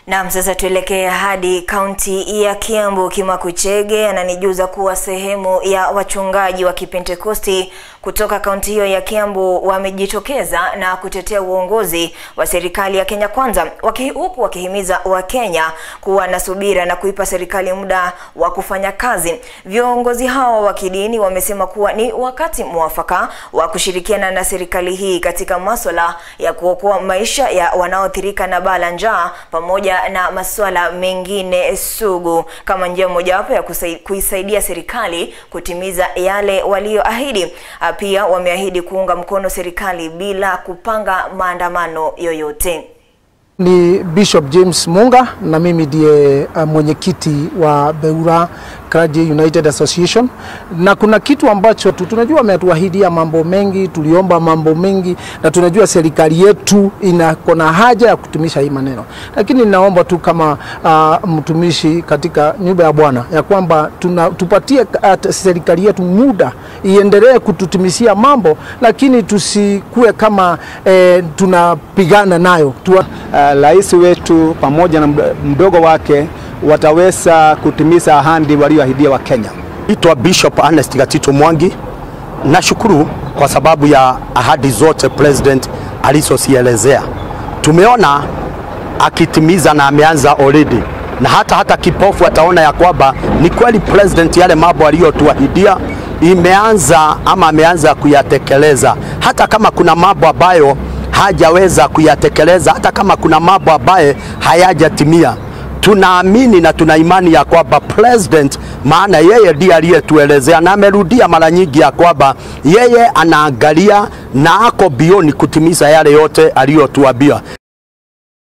Naam, sasa tuelekee hadi kaunti ya Kiambu. Kimakuchege ananijuza kuwa sehemu ya wachungaji wa Kipentekosti kutoka kaunti hiyo ya Kiambu wamejitokeza na kutetea uongozi wa serikali ya Kenya Kwanza, waki, huku wakihimiza Wakenya kuwa na subira na kuipa serikali muda wa kufanya kazi. Viongozi hao wa kidini wamesema kuwa ni wakati mwafaka wa kushirikiana na serikali hii katika masuala ya kuokoa maisha ya wanaoathirika na baa la njaa pamoja na masuala mengine sugu kama njia mojawapo ya kusai, kuisaidia serikali kutimiza yale walioahidi. Pia wameahidi kuunga mkono serikali bila kupanga maandamano yoyote. Ni Bishop James Munga na mimi ndiye uh, mwenyekiti wa Beura Clergy United Association, na kuna kitu ambacho tu, tunajua ametuahidia mambo mengi, tuliomba mambo mengi, na tunajua serikali yetu ina kona haja ya kutumisha hii maneno, lakini ninaomba tu kama uh, mtumishi katika nyumba ya Bwana ya kwamba tuna, tupatie uh, serikali yetu muda iendelee kututimisia mambo, lakini tusikue kama eh, tunapigana nayo tu, rais uh, wetu pamoja na mdogo wake wataweza kutimiza ahadi walioahidia wa Kenya. Itwa Bishop Ernest Gatito Mwangi. Nashukuru kwa sababu ya ahadi zote president alizozielezea. Tumeona akitimiza na ameanza already, na hata hata kipofu ataona ya kwamba ni kweli president yale mambo aliyotuahidia imeanza ama ameanza kuyatekeleza, hata kama kuna mambo ambayo hajaweza kuyatekeleza, hata kama kuna mambo ambaye hayajatimia tunaamini na tuna imani ya kwamba president, maana yeye ndiye aliyetuelezea na amerudia mara nyingi ya kwamba yeye anaangalia na ako bioni kutimiza yale yote aliyotuambia.